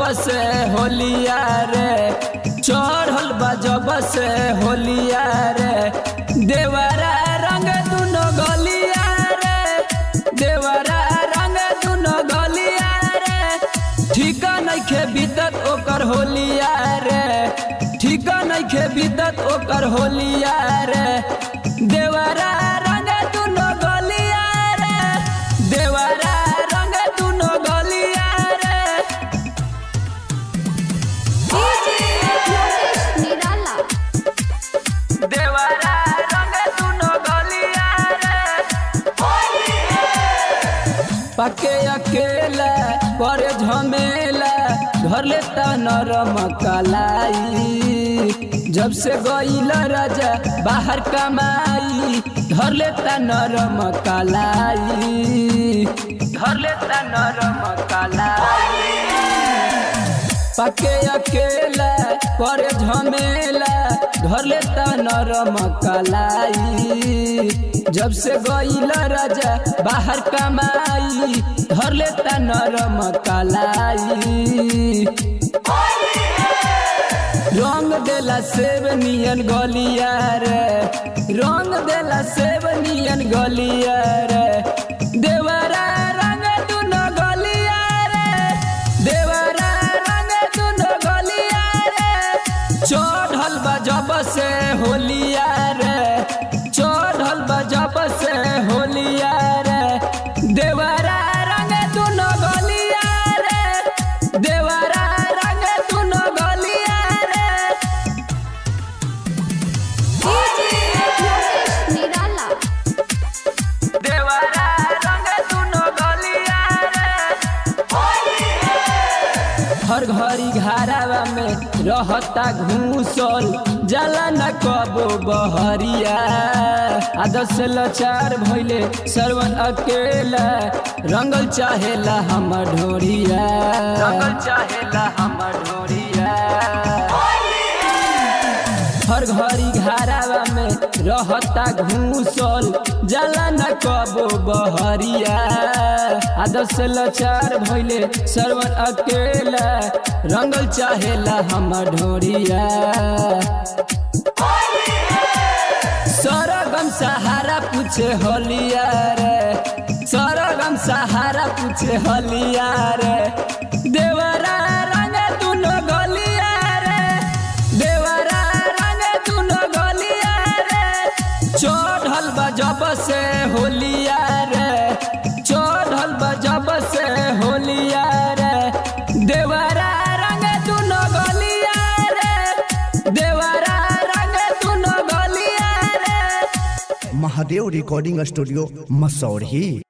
से होलिया रे चढ़ल बा जब से होलिया रे देवरा रंग दुनो गलिया रे देवरा रंग दुनो गलिया रे ठीका नइखे बीतत ओकर होलिया रे ठीका नइखे बीतत ओकर होलिया रे देवरा रंग दुनो गलिया रे देवरा रंग दुनो गलिया रे निराला देवरा रंग दुनो गलिया रे पके अकेला पर झमेला घर लेता नरम कलाई जब से गईल राजा बाहर कमाई घर लेता नरम कलाई घर लेता नरम कलाई पके अकेला पर झमेला घर लेता नरम कलाई जब से गईल राजा बाहर कमाई घर लेता नरम कलाई रंग देला सेब नियन गलिया रे रंग देला सेब नियन गलिया रे देवरा रंग दुनो गलिया रे देवरा रंग दुनो गलिया रे चढ़ल बा जब से होलिया रे चढ़ल बा जब से होलिया रे देवरा रंग दुनो गलिया रे देवरा रंग दुनो गलिया रे निराला देवरा रंग दुनो गलिया रे हर घड़ी घरावा में रहता घूसल जाला न कबो बहरिया आदत से लाचार भइले सरवन अकेला रंगल चाहेला हमर ढोरिया रंगल चाहेला हमर ढोरिया हर घड़ी घरावा में रहता घूसल जाला न कबो बहरिया आदत से लाचार भइले सरवन अकेला रंगल चाहेला हमर ढोरिया सरगम सहारा पूछे होलिया रे सरगम सहारा पूछे होलिया रे देवरा रंग दुनो गलिया रे देवरा रंग दुनो गलिया रे चढ़ल बा जब से होलिया रे चढ़ल बा जब से होलिया रे देवरा रंग दुनो गलिया रे देवरा रंग दुनो गलिया रे महादेव रिकॉर्डिंग स्टूडियो मसौढ़ी